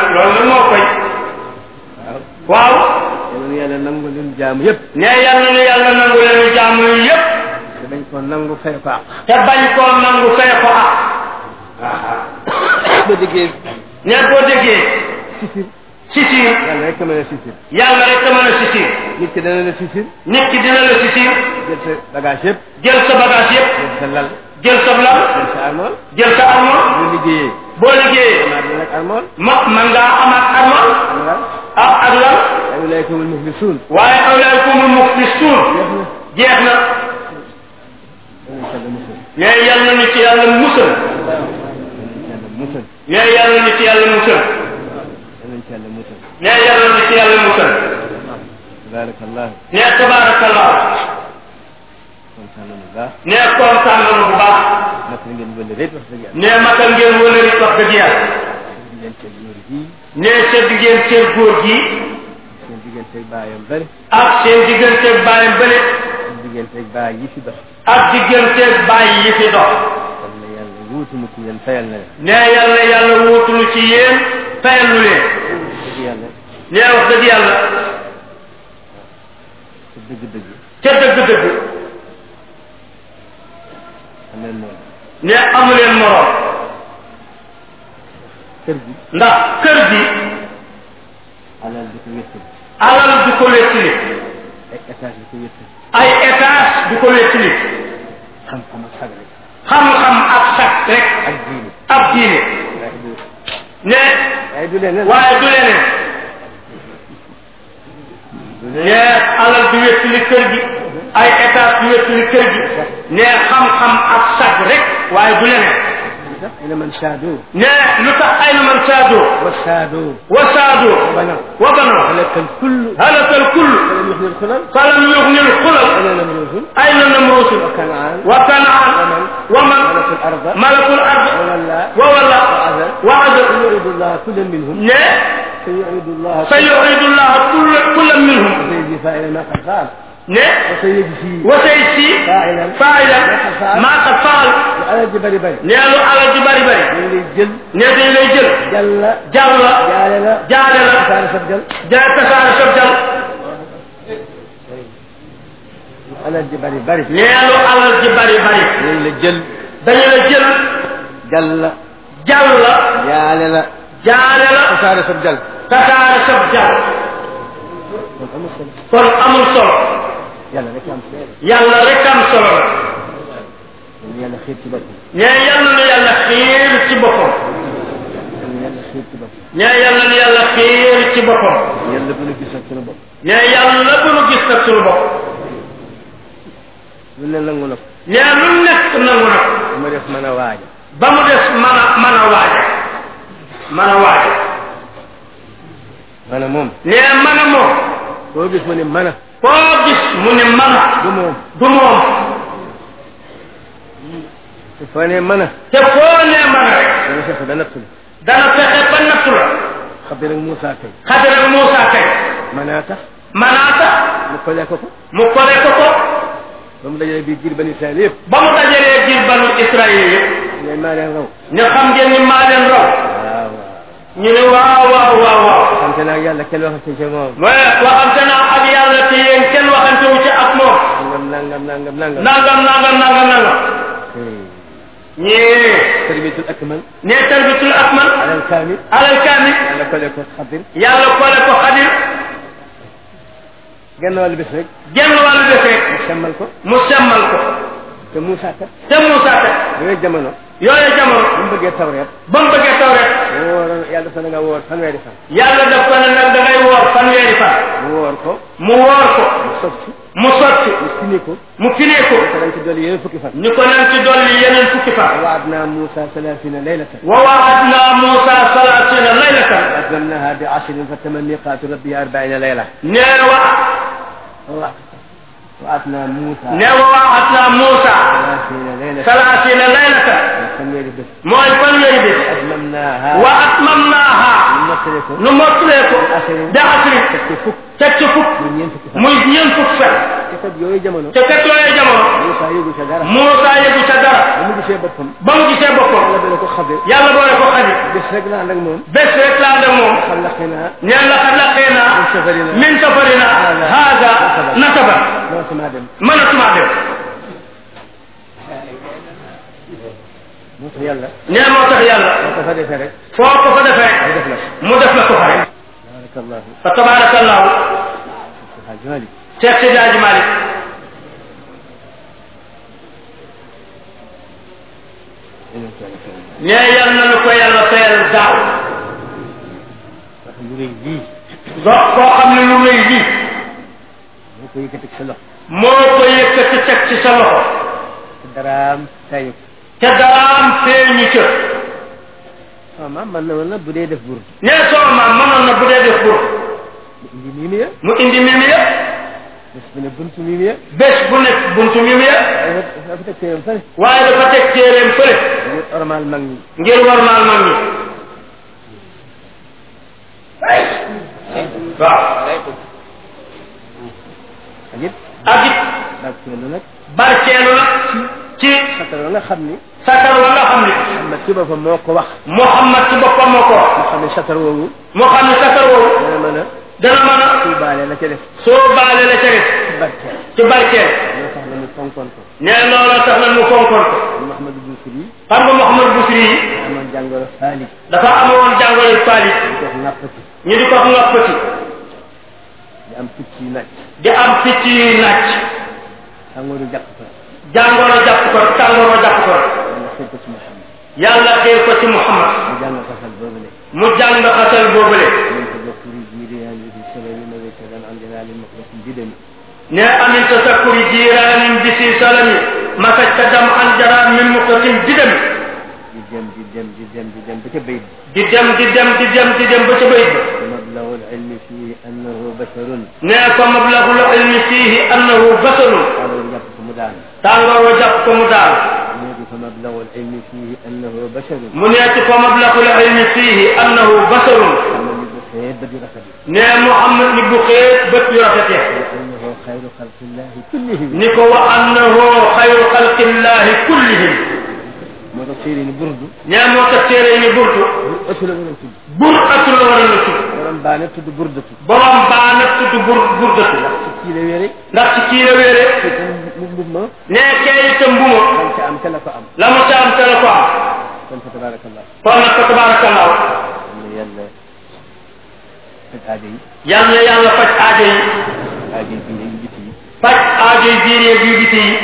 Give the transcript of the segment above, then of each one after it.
loolu nag moo koy waaw waaw yal na yàlla nangu leen jaamu yëpp ne yal na nu yàlla nangu leen jaamu yi yépp te dañ ko nangu fay ko àq te bañ koo nangu fay ko ah boo déggee ne boo déggee sisir sisir yàlla rek a mën a sisir yàlla rek a mën a sisir nit ki dana la sisir nit ki dina la sisir jël sa bagage yëpp jël sa bagage yépp jël sa lal jël sa lal jël sa armoire jël sa armoire boo liggéeyee boo liggéeyee amaat na nag armoire ma man ngaa amaat armoire am nga ak ak lan ay ulaykumul muflisuun waaye awlaykumul muflisuun jeex na jeex na yàlla musal ne yal na ñu ci yàlla musal yàlla musal ne yal na ñu ci yàlla musal yàlla musal ne yal na ñu ci yàlla musal tabarakallah ne tabaarakallah kontaan nañu baax ne kontaan nañu bu baax naka ngeen wële rek wax dëgg yàlla ne matal ngeen wala rit wax dëgg yàlla ngeen seen góor gi ne sedd ngeen seen góor gi seen digganteeg baayam bëri ak seen digganteeg bàyyam bële seen digganteeg baay yi fi dox ak digganteeg bàyyi yi fi dox xam ne yàlla wuutu mu ci yéen fayal na leen ne yàlla yàlla wuutulu ci yéen fayal lu leen dëgg yàlla ne wax dëgg yàlla te dëgg-dëgg ca dëgg-dëgg xam leen moom ne amu leen moroom kër gi ndax kër gi alal di ko wéttal alal du ko wéttali ay étage di ko wéttal ay étage du ko wéttali xam-xam ak sag rek xam-xam ak sag rek ak diine ab diine waaye du ne waaye du leneen waaye du leneen du ne leneen alal du wéttali kër gi ay étage du wéttali kër gi ne xam-xam ak sag rek waaye du leneen lu tax ina man saado ne lu tax ay na man saadoo wa saado wa saadoo bana wa banoo halaka الكل halakal kull ولم يحيي الخلل falam yugnil xulal أنا نمروز ay na namruusul وكنعان wa kanaan wa man ملك الأرض malakul ard وولى wa walla wa adal سيعيد الله كل منهم ne سيعيد الله sa yuidu llah kull kullan minhum وسيجزي فاعلا ما قد فعل ne وسيجزي wa say si فاعلا faa'ilan maa qad faal وعلى الجبل بل ne lu alal ji bari bari من اللي جل ne dañ lay jël جل jàll la جال لا jaale la كان سجل ja tasaare sab jàll على الجبل بل ne lu alal ji bari bari من اللي جل dañu la jël جل jàll la جال لا jaale la كان سجل tasaare sab jàll kon amul solo يلا لك أمس yàlla rek am solo la يلا خير تبقى ne yàlla na yàlla xiir ci boppam يلا خير تبقى ne yàlla na yàlla xiir ci boppam يلا بنو جسد كنا بقى ne yàlla bu nu gis nag suñu bopp lu ne nangu na ko ne lu nekk nangu na ko ma def mën a waaja ba mu des mën a mën a waaja mën a waaja ma ne moom ne mën a moom koo gis mu ne mën a koo gis mu ne mën a du moom du moom te foo ne mën a te foo ne mën a rek dana fexe ba nattul dana fexe ba nattu la xam ne nag Moussa kay xadara Moussa kay mën a tax manaata mu kole ko ko mu kole ko ko ba mu dajale bii giir bani Israël yëpp ba mu dajalee biir banu Israël yëpp ngay maa leen raw ñu xam ngeen ni maa leen raw waaw waaw ñu ne waaw waaw waaw waaw xam te naa yàlla kenn waxante ci moom mais waxante naa ak yàlla te yéen kenn waxante wu ci ak moom nangam nangam nangam nangam nangam nangam nangam nangam ñii tarbiyatul akmal ne tarbitul akmal alal kaamil alal kaamil yàlla kole ko xadir yàlla kole ko xadir genn wàllu bés rek genn wàllu def rek mu semmal ko mu semmal ko te Moussa kat te Moussa kat yooyu jamono yooyu jamono bu mu bëggee tawreet ba mu bëggee taw rek wooroon yàlla dafa na nga woor fanweeri fan yàlla daf ko ne nag da ngay woor fanweeri fan mu woor ko mu woor ko mu sotti mu sotti mu fini ko mu finee ko te dañ ci dolli yeneen fukki fan ñu ko nan ci dolli yeneen fukki fan ووعدنا موسى ثلاثين ليلة wa waadna Moussa salaasina laylatan وأتممناها بعشر فتم ميقات ربي أربعين ليلة nee wa وأتنا موسى nee wa waadna Moussa ثلاثين ليلة salaasina laylatan فنيري بس mooy fanweeri bis أتممناها wa atmamnaaha نمثلكم nu mottulee ko عشر da asri تكفي فك teg ci fukk من ينفك muy ñeent fukk fan te kat yooyu jamono te kat yooyee jamono Moussa yëgu ca dara Moussa yëgu ca dara ba mu gisee boppam ba mu gisee boppam yàlla dana ko xabe yàlla boole ko xadi bés rek la ànd ak moom bés rek laa ànd ak moom xam laqi naa ñeen la xad laqeena min safarina min safarina haada nasaba mënatumaa dem mënatuma dem moo tax yàlla nee moo tax yàlla moo ko fa defee rek foo ko fa defee mu def la ko mu def la ko fa rek barakallahu fa tabarakallahu Haj Malik Cheikh Seydi Hadji Malick yeneen ko yàlla fayal nee yal na nu ko yàlla fayal daaw wax lu rëy lii dox koo xam ne lu rëy lii moo ko yëkkati sa loxo moo ko yëkkati teg ci sa loxo te daraam tayu ko te daraam feeñu ca sama maam man na woon na bu dee def bur nee soo maam mënoon na bu dee def bur mu indi mii mi ya mu indi mimi ya bés bu ne buntu mii mi ya bés bu nekk buntu mimi ya dafa dafa teg téeram fële waaye dafa teg téeréem fële ngir ormal mag ñi ngir warmaal mag ñi waaw ak it ak it barkeelu nag barkeelu nag ci sakar wa nga xam ni satar wa nga xam ne Muhammad ci boppam moo ko wax Muhammad ci boppam moo ko wax mu xam ne sakar woowu moo xam ne satar woowu dana mën a dana mën a tuubaale la ca def soo baale la ca des ci barkeel ci barkeel moo tax na mu fonkoon ko nee loolu tax na mu fonkoon ko Mouhamadou Bousiri yi xam nga Mouhamad Busri yi amoon jàngoro faalik dafa amoon jàngoro faali di ko nàppati ñu di ko ngoppati di am picc yi nàcc di am picc yuy nàcc tàngooru jàpp ko jàngoro jàpp ko tàngoro jàpp ko yàlla xëy ko ci Muhammad yàlla xiir ko ci Muhammad mu jàng xasal boobu le mu jàng xasal boobule من تذكر جيران في السبب مبتدا عن جلال مخلص بدم ne amin tasakkuri jiraanin bi si salami masaj ta dam an jaraan min muqtasim didami جدم جدم جدم جدم بكبيد di dem di dem di dem di dem ba ca bayit ba ومبلغ العلم فيه انه بشر ne ko mablagul ilmi fiihi annahu basarun قالوا يقف مدان tàngoor wa jàpp ko mu daal يجي فمبلغ العلم فيه انه بشر mu neeti ko mablagul ilmi fiihi annahu basarun أما بخير بدي ركب ne Muhammad ni bu xeet bët yu rafetee انه خير خلق الله كلهم ni ko wa annahu xayru xalqillahi kullihim moo tax séeri ni burdu ne moo tax téere ni burtu ëpp la war a tudd bur atu la war a la tudd borom baane tudd burdatu borom baa nag tudd bur burdatu ci kii la wére ndax ci kii la wéere ci tam mu mbub ma ne kee itam mbuma dañ ca am te la ko am la mu ca am te la ko am kon fa tabarakallah kon nag fa tabarakallahu am na yàlla faj aajo yi yal na yàlla faj aajo yi aajo yi binde yi biti yi faj aajo yi biir yeeg yu biti yi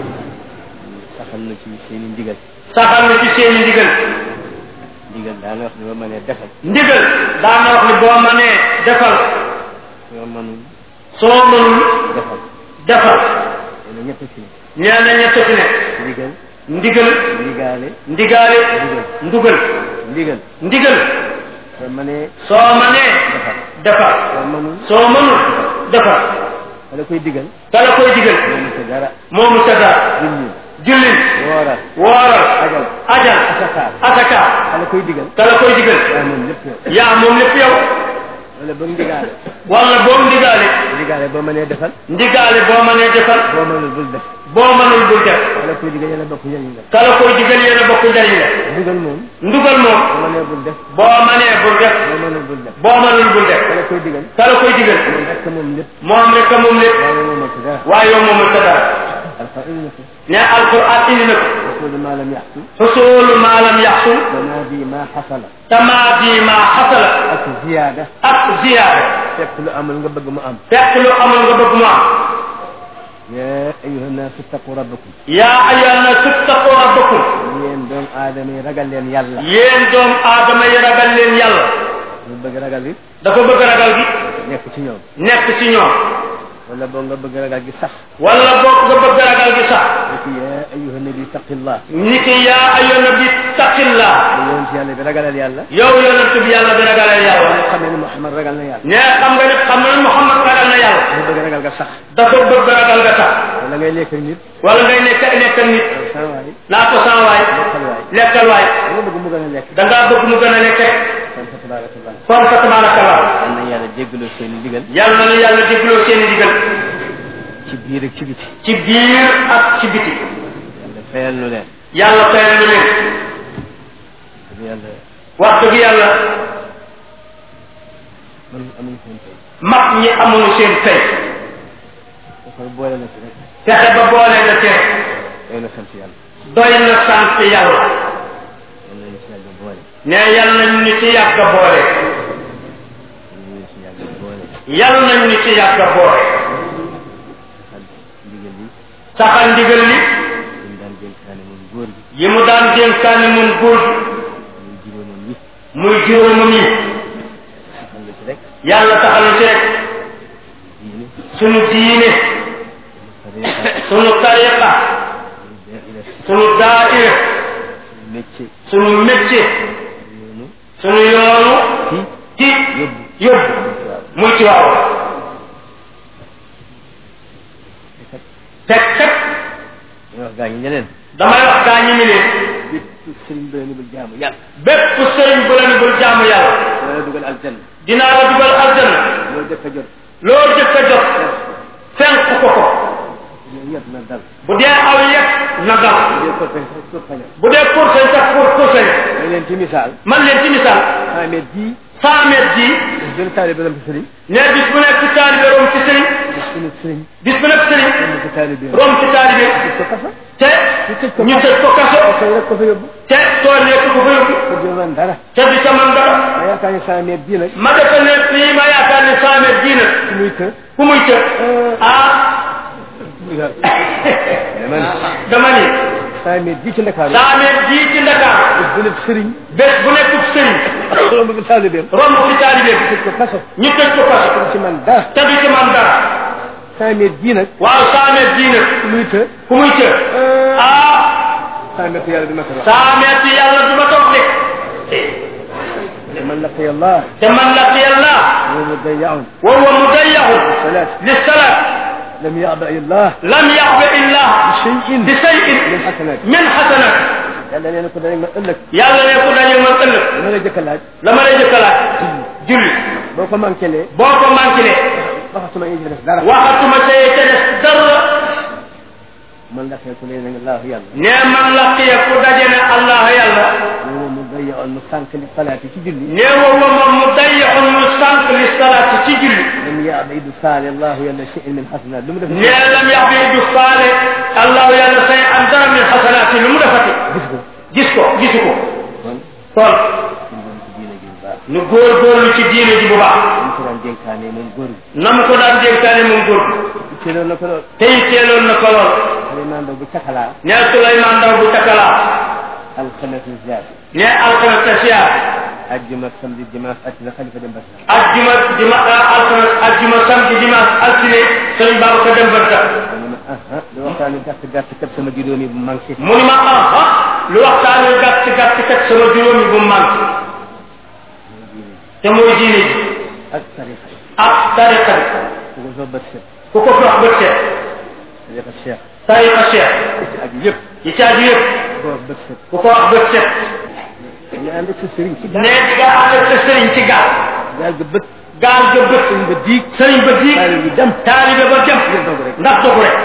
saxal na ci seen i ndigal saxal na ci seeni ndigal ndigal daana wax ne ba mënee defal ndigal daan na wax ni boo mënee defal soo mënul soo mënul defal defal dana ñett ci ne nee na ñett fi ne ndigal ndigal ndigaale ndigaale ndugal ndigal ndigal soo mënee soo mënee defal defal soo mënul soo mënul defal wala koy digal ka la koy digal moomu ca dara moomu ca dara julli jullil wooral wooral ajal ajal asakaar asaka wala koy digal ka la koy digal waaye moom lépp yow yaa moom lépp yow wala ba ndigaale wala boo ndigaale ndigaale boo mënee defal ndigaale boo mënee defal boo mënul bul def boo mënul bul def wala koy digal yàlla bokk njëriñ la ka la koy digal yéen a bokk njariñ la ndigal moom ndugal moom boo mënee bul def boo mënee bul def boo mënul bul def boo mënul bul def wala koy digal ka la koy digal moom rek moom lépp moom rek a moom lépp waaye moom ci dara waaye yow moomul sa dara alfa indi na ko ne alquran indi na ko rasulu ma lam yaxsu xusulu maa lam yaxsul tanaadi ma xasala tamaadi maa xasala ak ziyaada ak ziyaada fekk lu amul nga bëgg mu am fekk lu amul nga bëgg mu am ya ayuha naasu taqu rabbakum yaa ayyuhan naas ittaqu rabbakum yéen doomu aadama yi ragal leen yàlla yéen doom aadama yi ragal leen yàlla lu bëgg ragal gi dafa bëgg ragal gi nekk ci ñoom nekk ci ñoom wala boo nga bëgg ragal gi sax wala boog nga bëgg ragal gi sax niki ya ayuha nabi taqillah ni ki yaa ayyuhan nabi taqillah da yoon ci yàlla bi ragalal yàlla yow yonent bi yàlla bi ragalal yàlla nga xam ne Muhammad ragal na yàlla ne xam nga ne xam nga ne Muhammad ragal na yàlla lu bëgg ragal ga sax dafa bëgg ragal nga sax wala ngay lekk ak nit wala ngay nekk nekk nit sa waay naa ko san waay lekkal waay lekkal waay da nga bëgg mu gën a lekk da ngaa bëgg mu gën a nekk kon fa tabarakallah kon fa tabarakallah am na yàlla jéggaloo seen i digal yàlla na yàlla dégloo seen i digal ci biir ak ci biti ci biir ak ci biti yàlla fayal nu leen yàlla fayal na leen dëgg yàlla wax dëgg yàlla man amuñ seen tey mag ñi amuñu seen tey dafa boole na ci rek fexe ba boole la ci doy na sant yàlla doy na sant yàlla yal nañu si yàlla boole ne yal nañ ñu ci yàgg a boole yal nañu si yàlla boole yal nañ ñu ci yàgg a boole ak ndigal yi saxal ndigal li ñu daan dénkaane moom góor gi yi mu daan dénkaani mun góor gi muy juróomam yi muy juróomam yi xam nga ci rek yàlla taxal ci rek diine sunu diine tariqa sunu tariqa daira sunu daaira métier sunu métier yoonu sunu yoonu ci ci yóbbu yóbbu muy ci waaw teg teg ñu wax gaa ñi ñeneen damay wax gaa ñi mi leen bépp sëriñ ba ni bul jaamu yàlla bépp sëriñ bu la ni bul jaamu yàlla dana dugal aljanna dinaa la dugal aljanna loolu jëkk a jot loo jëkk a jot fenk ko ko loolu yëpp na dal bu dee aw yet na dal bu dee ko fay sax ko fañal bu dee poursañ sax pour poursañ may leen ci misaal man leen ci misaal cent mètres bii cent mètres ji benn taalibe dem ci sëriñ ne bis bu nekk ci taalibe rom ci sëriñ bis bu nekk sëriñ bis bu nekk sëriñ dem ci taalibe rom ci taalibe ko kafa te ñu tëj ko kaso koy rek ko fa yóbbu te tool nekk ko fa yóbbu ko du man dara te du ca man dara ma yaakaar ne cent mètres bii nag ma defe ne fii ma yaakaar ne cent mètres ji nag ci muy të ku muy të ah dama ne dama ni cent mètres bii ci Ndakaaru cent mètres ji ci Ndakaar bis bu nekk sëriñ bés bu nekkub sëriñ romb bi taalibeem romb ci taalibe bi tëj ko kaso ñu tëj ko kaso du ci man dara te du ci man dara cent mètres bii nag waaw cent mètres ji nag ci muy të ku muy të ah cent mètres yàlla bi ma ko wax cent mètres yàlla du ma toog de man laqiya Allah te man laqiya Allah wa mudayya'un wa huwa mudayyahu salat lissalat lam ya'ba Allah lam yaxba illah shay'in bi shay'in min hasanat min hasanat yàlla nee na ko dañ ma ëllëg yàlla ne ku dañu man ëllëg dama lay jëkk a laaj la ma lay jëkkalaat julli boo ko manqué lee boo ko manqué waxatuma yi def dara waxatuma tey te des dara man laqiya ku lee nga Allah yàlla ne man laqiya ku daje ne allah yàlla wa mudayya'un mu sànq li salaati ci julli ne wa moom mu dayyaxun mu sànq li salaati ci julli lam ya'ba du saali Allah yàlla shay'in min hasanat lu mu def ne lam yax bi du faale allahu yàlla say am dara min xasanaati lu mu defati gis ko gis ko gisu ko kon kon suñu doon ci diine gi bu baax nu góorgóorlu ci diine ji bu baax ñu ko daan dénkaane moom góor gi na mu ko daan dénkaane moom góor ci loolu la ko lool tey teeloon na ko lool xale maa ndaw bu cakalaa ne Souleymane Ndaw bu takalaa alxames ziar ne alxames ta siyaar ajjuma samedi dimanche altine xalifa dem basa ajjuma juma alxames ajjuma samedi dimanche altine sëñ Baba ko dem ba sax mu ne ah ah lu waxtaan wi gàtt gàtt kat sama juróomi bu manqué mu ni ma ah ah lu waxtaan wi gàtt gàtt kat sama juróomi bu manqué te mooy diine ji ak tarixa ak tariqa bi ku ko soo bët set ku ko dox bët set tarixa cheikh tariqa cheikh ci ak yëpp yi caaju yëpp ku ko wax bët set ku ko wax bët set ñu ànd ak sa sëriñ ci ne gaal di nga ànd ak sa sëriñ ci gaal gaal ga bët gaal ga bët sëriñ ba diig sëriñ ba diig taalibe bi dem taalibe ba dem ngir dogu rek ndax dogu rek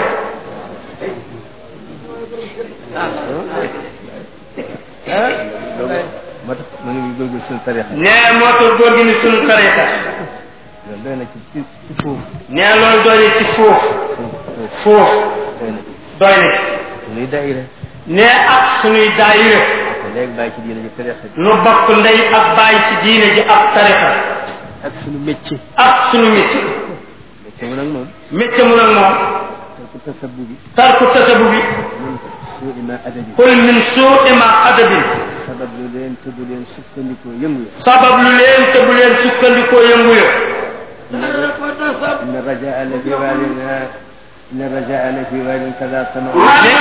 ah loolu moo tax ma ngi góorgóorlu suñu tarixa ne moo tax góor gi ni sunu tariqa loolu doy na ci ci ci foofu ne loolu doy na ci foofu foofu foofu doy na ci doy na ci suñuy daayira ne ak sunuy daayire te léegi bàyyi ci diine ji tarixa bi nu bokk ndey ak bàyyi ci diine ji ak tariqa ak suñu métier ak sunu métier métier mu nag moom métier mu nag moom te ku tasabbu bi tarku tasabu bi min suudi ma adabi kul min suu'i ma adabin sabab lu leen te bu leen sukkandikoo yëngu ya sabab lu leen te bu leen sukkandikoo yëngu yo إن الرجاء لفي والنا إن الرجاء لفي وال كذا طمع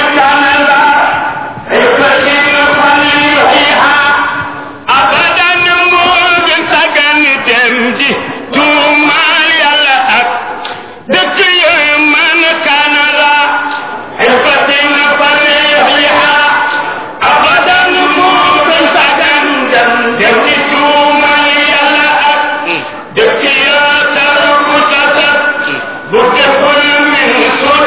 abadan moo gën sagan dem ji tuumaal yàlla ak dëkk yooyu man kanara xilfatin faliha abadan moo gën sagan dem dem ji tuumaal yàlla ak dëkk yoo taru bu tasat bu deful min sun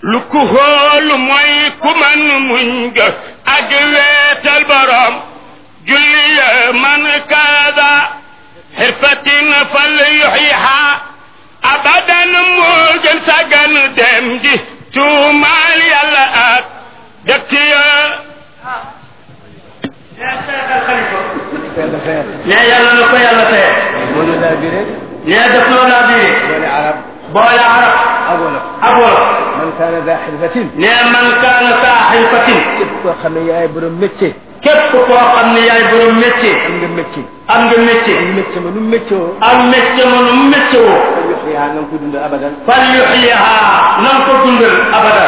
lu ku xoolu mooy ku man muñ ga ak weetal borom julli ya man kaada xirfatin fal yuxyiha abadan moo gën sagan dem di tuumaal yàlla ak dëkk ya yàlla fayal ne yàlla na ko yàlla teye moo ñu laa biré ne def loo laa biire boole arab boole arab ak wolof ak wolof man kaana daa xirfatin ne man kaana saa xilfatin képp koo xam ne yaay borom métier képp koo xam ne yaay borom métier am nga métier am nga métier am métier ma nu métier woo am métier ma nu métier woo fal yuxyihaa na nga ko dund abadan fal yuxyiha na nga ko dundal abadan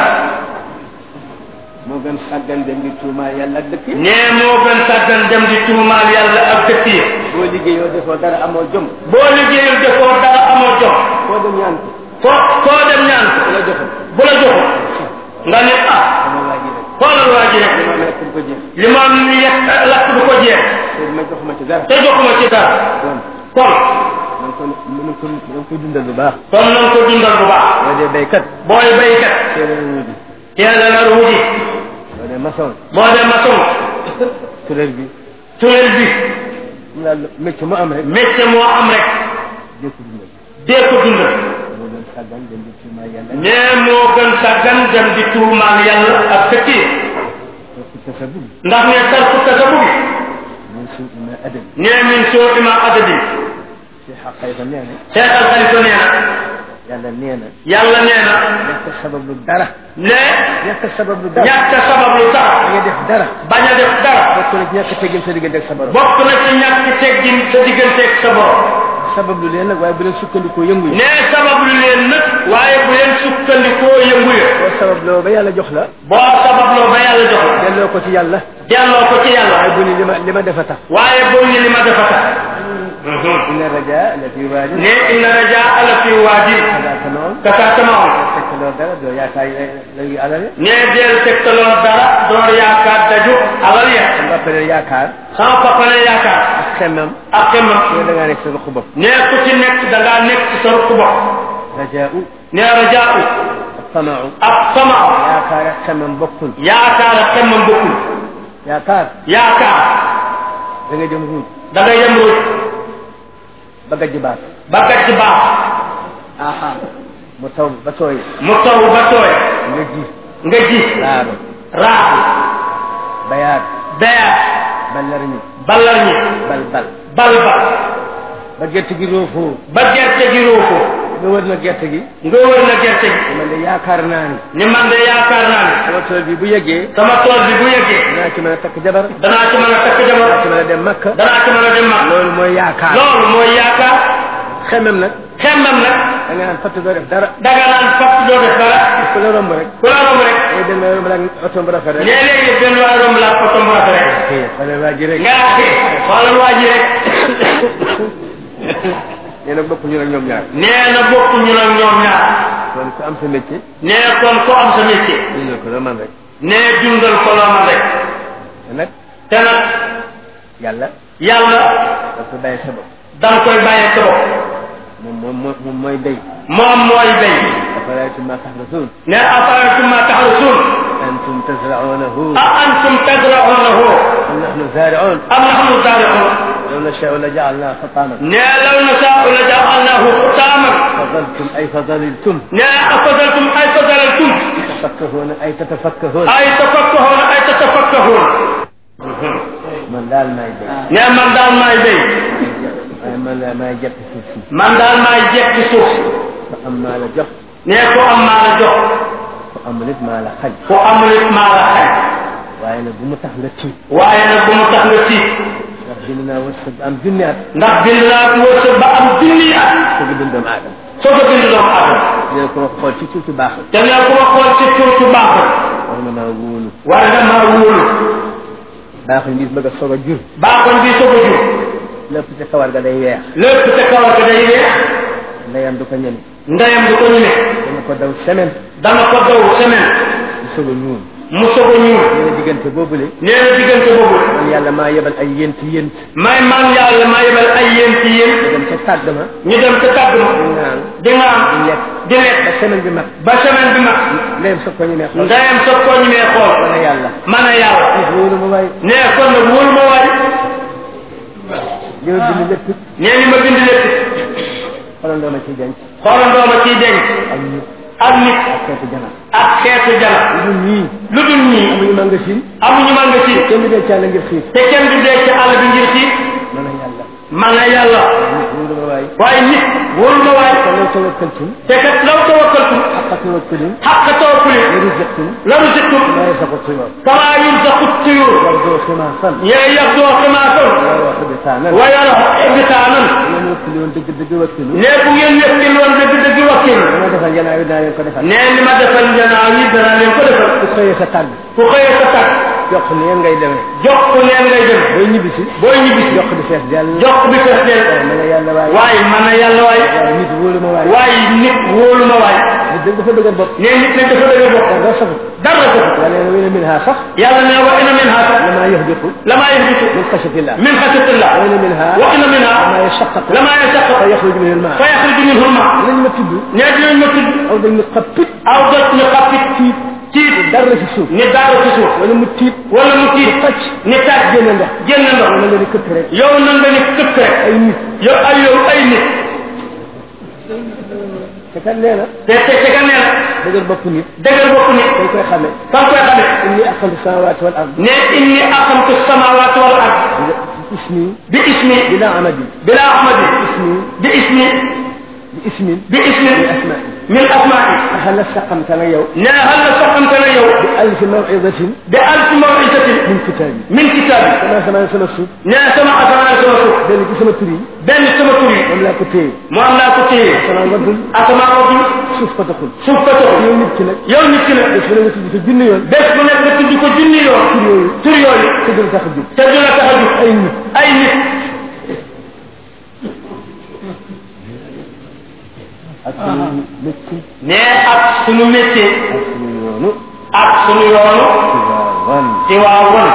moo gën sàggan dem di tuumaal yàlla ak dëkk yi ne moo gën sàggan dem di tuumaal yàlla ak dëkk yi boo liggéeyoo defoo dara amoo jom boo liggéeyul defoo dara amoo jom koo dem ñaan ko foo koo dem ñaan ko ku la joxul bu la joxul nga ne ah sama waa ji rek xoolal waa ji rek li ma lekk du ko jeex li ma yekk lakk du ko jeex te ma joxuma ci dara te joxuma ci dara kon kon na nga ko na nga ko na nga ko dundal bu baax kon nañ ko dundal bu baax boo dee béykat booy baykat teel a wuti teel a nar wuti boo dee maçon boo dee maçon turel bi turel bi mu daal métier mu am rek métier moo am rek dee ko dundal dee ko dundal moo gën sàggan dem di tuumaal yàlla nee moo gën sàggan dem di tuumaal yàlla ak dëkk yi ak tasabub ndax ne tarku tasabu bi min suu'i ma adabi nee min soo ima adadi ci xaqayta nee na Cheikh Al Khalifa nee na yàlla nee na yàlla nee na ñàkk sabab lu dara ne ñàkk sabab lu dara ñàkk sabab lu da dara nga def dara bañ a def dara bokk na ci ñàkk teggin sa diggante ak sa borom bokk na ci ñàkk teggin sa digganteeg sa borom sabab lu leen nag waaye bu leen sukkandikoo yëngu yi nee sabab lu leen nag waaye bu leen sukkandikoo yëngu ya boo sabab loo ba yàlla jox la boo sababloo ba yàlla jox la delloo ko ci yàlla delloo ko ci yàlla waaye bu ni li ma li ma defa tax waaye boo ñu li ma defa tax inna raja la fi waadi ne inna raja ala fi waadi kada tanoon kaka tamaon tekkaloo dara doo yaakaar léegi alale ne deel tegtaloo dara door yaakaar daju alal ya nga pare yaakaar sama papa ne yaakaar ak xemmam ak xemmam yow da ngaa nekk sa ruq bopp ne ku ci nekk da ngaa nekk ci sa rukk bopp rajaau ne rajaau ak tamau ak tamao yaakaar ak xemmam bokkul yaakaar ak xemmam bokkul yaakaar yaakaar da nga jëm ruuj da ngay yem ruuj ba gajj baat ba gàcc baax aha mu taw ba tooy mu taw ba tooy nga ji nga ji laaro raaxu bayaat beyaat ballar ñi ballar ñi bal bal bal bal ba gerte gi roofoo ba gerte gi ruufu nga wër na gerte gi nga wër na gerte gi man de yaakaar naa ni ni man de yaakaar naa ne sama tool bi bu yeggee sama tool bi bu yeggee dinaa ci mën a takk jabar danaa ci mën a takk dinaa jabar ci mën a dem makka danaa ci mën a dem mag loolu mooy yaakaar loolu mooy yaakaar xemem nag xemmam nag da nga naan fatt doo def dara danga naan fàtt doo def dara ku la romb rek ku la romb rek day dem ba romb la oto bu rafet rek léeg-léegi benn waa romb laa ko tomb rafet rek xëy xale waa ji rek nga xëy xoolal waa ji rek nee na bokkuñu nag ñoom ñaar nee na bokkuñu nag ñoom ñaar kon ku am sa métier nee kon ko am sa métier ñu ne ko la man rek nee dundal ko loo man rek te nag te nag yàlla yàlla da ko bàyyi sa bopp danga koy bàyyee sa bopp moom moom moo moom mooy béy moom mooy béy afaraytum ma taxrasuun ne afaraytum ma taxrusuun antum tazraunahu a antum tazra'unahu am nahnu zaari'uun am nahnu zaari'uun law nashaa'u la ja'alnaahu hutaaman ne law nashaa'u la ja'alnaahu hutaaman fadaltum ay fadaliltum ne afadaltum ay fadalaltum tafakkahuuna ay tatafakkahuun ay tafakkahuun ay tatafakkahuun man daal maay béy ne man daal maay béy waaye man daal maay jett suuf si man daal maay jekki suuf si ku am maa la jox ne ku am maa la jox ku amul it maa la xañ ku amul it maa la xañ waaye nag bu mu tax nga tiit waaye nag bu mu tax nga tiit ndax bind naa wërsëg am junni at ndax bind naa wërsëg ba am junni at soog a bind doomu aadama soo ko bind doomu aadama dina ko xool ci tuuti baax te ne ku ma xool ci tuuti baaxul war na maa wóolu waaye nag maa wóolu baaxul nit bëgg a soog a jur baaxoon bi soog a jur lépp ca kawar ga day weex lépp sa kawar ga day weex ndeyam du ko ñeme ndeyam du ko ñeme dana ko daw semaine dana ko daw semaine mu soog a ñuul mu soog a ñuul nee na diggante boobule nee na diggante boobu man yàlla maa yebal ay yent yent may man yàlla ma yebal ay yéen ci yéen ma dem ca tàgg ma ñu dem ca tàgg ma di naan di nga am di lekk di lekk ba semaine bi mat ba semaine bi mat ndeyam sa ko ñu ne xool ndeyam soog koo ñu mee xool man yàlla man a yàlla gis wóolu ma waay nee kon nag wóolu ma waay li ma bind lépp nee ni ma bind lépp xolandoo ma ciy denc xoolandoo ma ciy denc ak nit ak nit ak xeetu jana ak xeetu jana ñun ñii lu dul ñii amuñu magasin amuñu man nga si kenn du dee ci àll ngir xiif te kenn du dee ci àll bi ngir xiif man a yàlla man a yàlla nit wóolu ma waay waaye nit wóolu ma waay te law tawakkaltum te kat law tawakkaltum xaqa tawakkulin xaqa tawakkuli wa rizqtum la rusittum ma yasaqu tuyur kama yumsaqu tuyur yardo ximaasan yee yaxdoo ximaatan wa yarwaxu bisaanan wa yaraxu ibitaanan ngeen wakkili woon dëgg dëgg wakkilu ne bu ngeen wekkil woon dëgg dëgg wakkil dama defal yanaaw yi daa leen ko defal ne ni ma defal njanaaw yi danaa leen ko defal ku xëyee sa tàgg ku xëyee sa tàgg jox neen ngay demee jox ko neen ngay dem booy ñibbisi booy ñibbisi jox bi fees dell jox bi fees del ma ne yàlla waay waaye man a yàlla waay waaye nit wóolu ma waay waaye nit wóolu ma waay nit dëgg dafa dëgër bopp ne nit nag dafa dëgg bopp dara safut dara sa yàlla nee na wéna min ha sax yàlla ne wa ina min ha sax lama yahbitu lama yahbitu min xashatillah min xashatillah wa ina minha wa ina minha lama yashaqqaqu lama yashaqqaqu fa yaxruju min alma fa yaxruju minhu alma dinañ ma tudd ne dinañ ma tudd aw dañ ma xappit aw jot ñu xappit tiit tiit dara ci suuf ni daara ci suuf wala mu tiit wala mu tiit tàcc ni taaj génne ndox génn ndox wala nga ni këpp rek yow na nga ni këpp rek ay nit yow ay yow ay nit te kat nee na te te te ka nee na dëgër bopp nit dëggal bopp nit dañ koy xamee fan koy xamee inni aqamtu samawati wal ard ne inni aqamtu samawati wal ard ismi bi ismi bila amadi bila ahmadi ismi bi ismi bi ismin bi ismi min asma'i min asma'i hal saqamta na yow ne hal la soxante na yow bi alf mawidatin bi alf mawisatin min kitabi min kitaabi sama sama sama suuf ne sama asamaan sama suuf benn ci sama tur yi benn sama tur yi moom laa ko téye mu am laa ko téye sama waddul asamaan waddul suuf ko taxul suuf ko taxul yow nit ki nag yow nit ki nag def na nga tudd ko junni yoon bés bu nekk nga tudd ko junni yoon tur yooyu tur yooyu te dul tax a jóg te du la tax a jug ay nit ay nit ak suñu métti ne ak sunu métier ak suñu yoonu ak sunu yoonu ci waawan ci waa won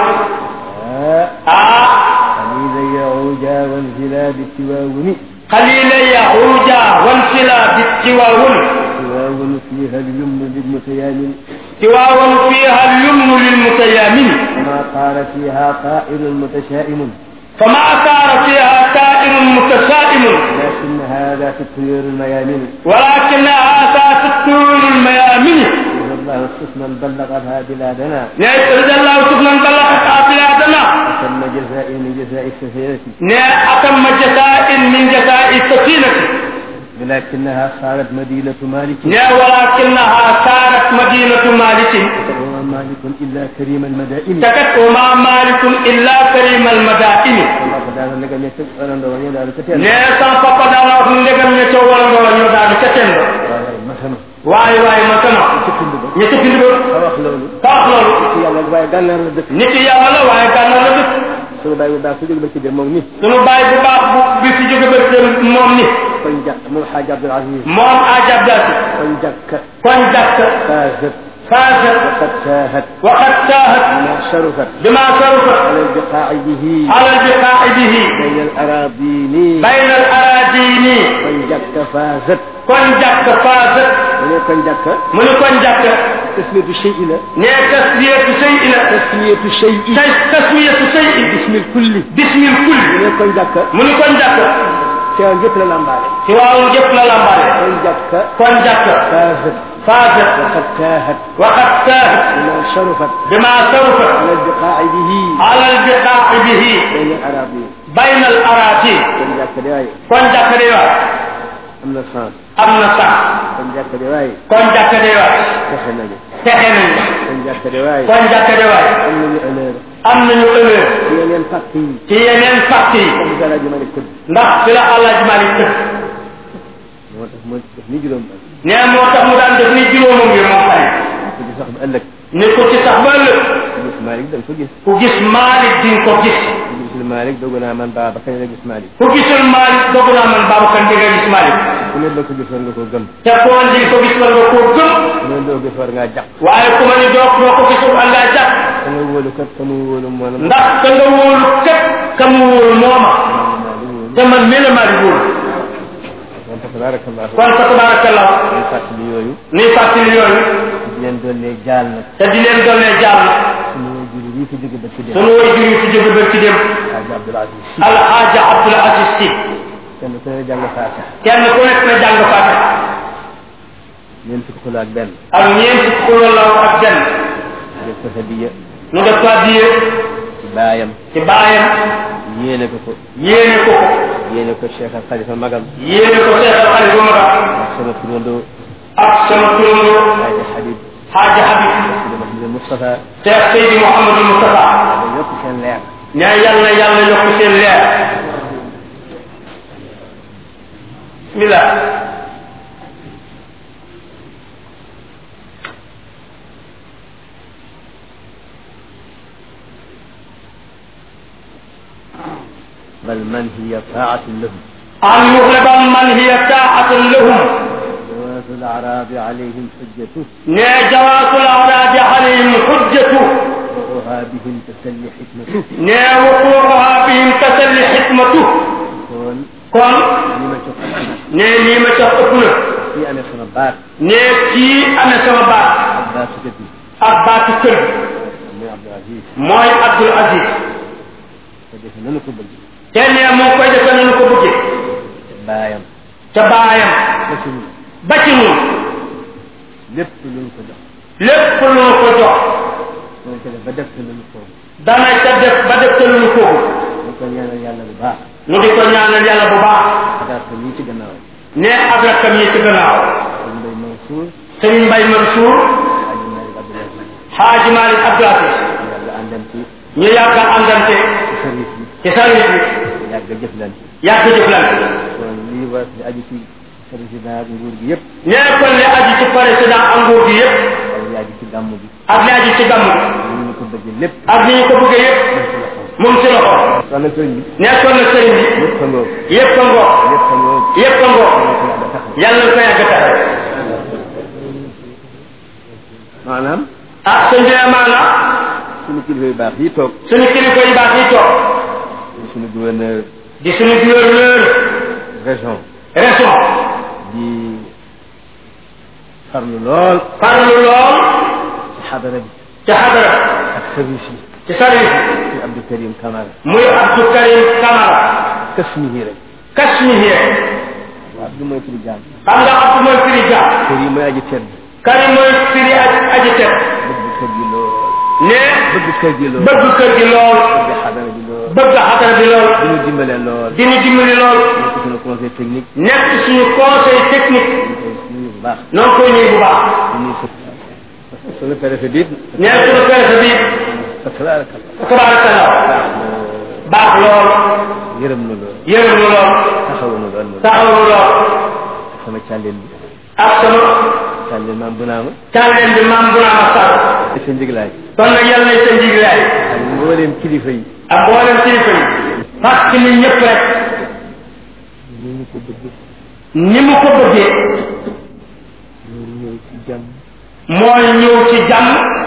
ah ah xalila yahuja wanzila bi tiwaawuni xalila yahuja wan sila bi ci waa won tiwaawunu fiha lyumnu lilmutayamin ci waa won fiiha lyumnu lil mutayamin kama qaala fiha qaa'ilun mutashaa'imun فما كان فيها كائن متسائم لكن هذا في الطيور الميامن ولكنها ذات الطول الميامن إذا الله سفنا بلغها بلادنا رضي الله سبحانه بلغت بلادنا وتم جزاء من جزاء السفينة ne أتم جزاء من جزاء السفينة ولكنها صارت مدينة مالك ne ولكنها صارت مدينة مالك وما مالك إلا كريم المدائن تكت وما مالك إلا كريم المدائن الله تعالى لك أن يتبع أنا دوني لا لكتين ne san papa dana wax ndegam ñe to wala ngol ñu daal ca ten مثلا waay waay ma sama تكتب بك ñe ci bind ba أواخ لولو ka wax loolu ci yàlla waaye gànnaar la dëkk nit yàlla la waaye gànnaar la dëkk sunu bàyyi bu baax su jóg ba ci dem moom ni sunu baay bu baax bu bi fi jóge ba kër moom ni koñ jàkk moom xaaj Abdul Aziz moom ajab daati koñ jàkk kon jàkk فازت faasat وقد تاهت وقد تاهت ما شرفت بما شرفت على البقاع به على البقاع به بين الأراضين بين الأراضين koñ jàkk فازت kon jàkk faasat mu ne koñ jàkk mu ni kon jàkk tasmiyatu shay la ne tasmiyatu shay'i la tasmiyatu shay tas tasmiyatu shay'i bismil kulli bismil mu kulli ne koñ jàkk mu ni kon jàkk teewal yëpp la lambaale ci waawu jëpp la lambaale koñ jàkk kon jàkk فازت faasat وقد تاهت وقد تاهت بما شرفت بما شرفت على البقاع به على البقاع به بين الأراضين بين الأراضين koñ jàkk de waaye kon jàkk de waay am na sens am na sax koñ jàkk de waaye kon jàkk de waay texe nañu texe nañu koñ jàkk de waaye kon jàkk de waay am nañu honneur am nañu honneur ci yeneen parti yi ci yeneen parti yi comme Gala Jumali Tëdd ndax fi la Alaaji Malik tëdd moo tax moo def ni juróom ba nee moo tax mu daan def ni juróomam yi moom xay ko di sax ba ëllëg ni ko ci sax ba ëllëg gis Malick da nga ko gis ku gis Malik di nga ko gis gis Malick dogu naa man Babacar kañ la gis Malick ku gisul Malick doog naa man Babacar di nga gis Malick ku ne doo ko gis war nga ko gëm te koo di ko gis war nga koo gëm ku ne doo gis war ngaa jàpp waaye ku ma ni doo doo ko gisul an ngaa jàpp ka nga wóolu kat ka mu wóolu moo la ndax ka nga wóolu képp ka mu wóolu mooma te man mii la Malick wóolu kon fa tabarakallahu kon fa tabarakallah ñu fàttali yooyu nii fàttali yooyu di leen dollee jaal nag te di leen doonee jàll suñu juri yi fi jóge ba ci dem sunu way jur yi fi jóge ba ci dem Hadji Abdoul Aziz Sy alxaaja Abdul Aziz Si kenn ku ne jàng faatiha kenn ku nekk na jàng Faatiha ñeent fukki xula ak benn ak ñeent fukk la ak benn def ko hadiya nu def ko addiye ci baayam ci baayam yéene ko ko yéene ko ko yéene ko Cheikh al Khalifa magam yéene ko seetal xale bu mag ak sama turandoo ak sama turandoo Hadji Habib Xaaja Habib Sidi Mouhamadou Moustapha Cheikh Seydi Mouhamadou Moustapha da yokk seen leer ne yàlla yàlla yokk seen leer bismillah bal man hiya taatun lahum an yuxliban man hiya taatun lahum جواز الأعراب عليهم حجته ne jawaasul awraadi alayhim xujjatu وقوها بهم تسلي حكمته ne wuquuha bihim tasalli xikmatu kon kon li ma jox ne lii ma tax ëpp na kii amee sama baat ne kii amee sama baat ak baatu dëkk bi ak baatu kër gi muy Abdou Aziz mooy Abdul Aziz ko defe nanu ko bëgg te ne mu ngi koy defee nañu ko bëggee baayam ca baayam ba ci ñun ba ci ñun lépp lu ñu ko jox lépp lu ñu ko jox dana ko def ba def ko lu ñu ko dana ca def ba def te lu ñu foofu ñu ko ñaanal yàlla bu baax nu di ko ñaanal yàlla bu baax adaat ko ñii ci gannaaw ne ak rakkam yi ci gannaaw sëñ Mbay Mansour sëñ Mbay Mansour Hadji Malick Abdoul Aziz Xaaji Malik Abdul Aziz yàlla àndam ci ñu yàgg a àndante ci service bi ci service bi yàgg a jëflante yàgg jëflante kon lii war di aju ci président ak nguur gi yëpp ne kon li aji ci président ak nguur gi yëpp ak li aju ci gàmm bi ak li aji ci gàmm gi ni ñu ko bëggee lépp ak ni ñu ko bëggee yëpp mu ngi ci loxo kon nag sëñ bi nekkoon na sëriñ bi lépp a ngoog yëpp a ngoog lépp a ngoog yëpp a ngoog yàlla ko yàlla taxaw yàlla na ko yàgg taxaw maanaam ah sëñ bi maanaam suñu kilifa yu baax yi toog suñu kilifa yu baax yi toog suñu gouverneur di suñu gouverneur région région di farlu lool farlu lool ci xadara bi ci xadara ak service yi ci service bi ci Abdou Karim Camara muy Abdou Karim Camara kës mi hii rek Kashmir waaw Abdou mooy turi jaam xam nga Abdou mooy firi jaam kër yi mooy aji tedd Karim mooy firi aj aji tedd bëgg kër gi lool ne bëgg kër gi lool bëgg kër gi lool bëgg xadara bi lool bëgg xadara bi lool di ñu dimbale lool di ñu dimbali lool nekk suñu conseil technique nekk suñu conseil technique ñu koy nuyu bu baax noo ngi koy nuyu bu baax di nuyu su suñu préfet bi ne suñu préfet bi tabaarakallah tabarakallah baax lool yërëm na lool yërëm nu lool taxawu na lool moom taxaw nu lool sama càlleen bi ak sama càlleen maam bu naama càlleen bi maam bu naa ma sàll sa njiglaay kon nag yàlla nañ sa njiglaay ak mbooleem kilifa yi ak mboolem kilifa yi parce que ñun ñëpp rek ñu ñu ko bëgg ni mu ko bëggee ñu ñëw ci jàmm mooy ñëw ci jàmm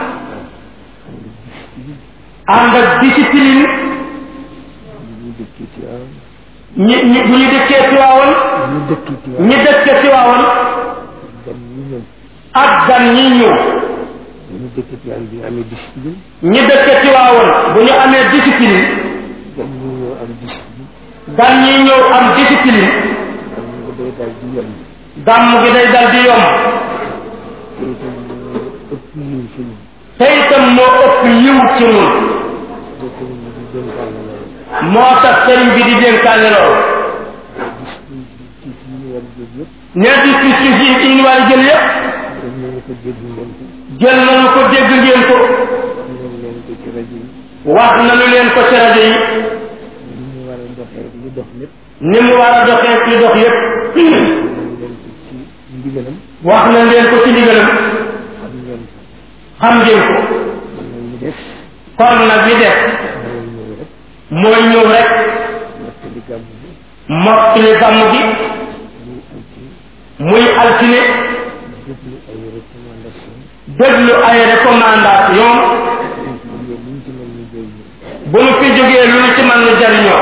ànd ak discipline ñu dëkkee ci waaw ñi ñi bu ñu dëkkee Tiwaawan ñu dëkkee ci waaw ñi dëkkee Tiwaawan gan ñu ñëw ak gan ñi ñëw ñu dëkkee ci waaw bi ñu amee discipline ñi dëkkee Tiwaawan bu ñu amee discipline gan ñu ñëw am discipline gan ñi ñëw am discipline am ñu day daal di yem gàmm gi day dal di yomb te itam ëpp yiw ci ñun te itam moo ëpp yiw ci ñun te sëriñ bi di dénkaane loolu moo tax sëriñ bi di dénkaane loolu discipline bi ci fi ñu war a jóg yëpp nee dispositif yi ñu war a jël yépp dañ leen ko dégg ngeen ko jël nañu ko dégg ngeen ko ngeen leen ko ci rajo yi wax nañu leen ko ci rajo yi li ñu war a doxee li dox lépp ni mu war a doxee ci dox yépp ngeen leen ko ci ndigalam wax na leen ko ci ndigalam xam ngeen ko xam ngeen ko man nag ñu des kon nag li des mooy ñëw rek mooy ñëw rek mottali gàmm bi mottali gàmm gi muy altine muy altine déglu ay recommandation déglu ay recommandation ñu liñ ci mën ñu jël bu nu fi jógee lu ñu ci mën nu jariñoo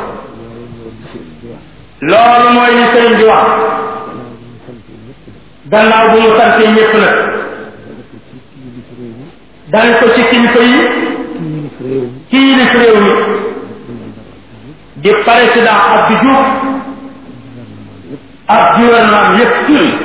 loolu mooy li sëriñ bi wax loolu mooy li sëriñ bi wax gannaaw bu ñu sant ñëpp nag gannaaw bu mu santee ñëpp nag dafa ko ci kilifa réew mi dane ko ci kilifa yi kilifa réew mi kii yilif réew mi président Abdou di président Abdou Diouf ak gouvernement yépp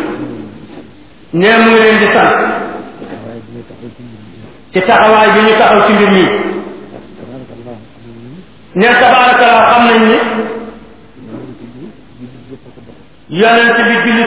ne mu ngi leen di sant waaye dina taxaw ci mbir mi ci taxawaay bi ñu taxaw ci mbir mi tabarakallah xam ni ne tabaarakallah xam nañ ni yonent bi jullit yëpp a ko bokk yonent bi jullit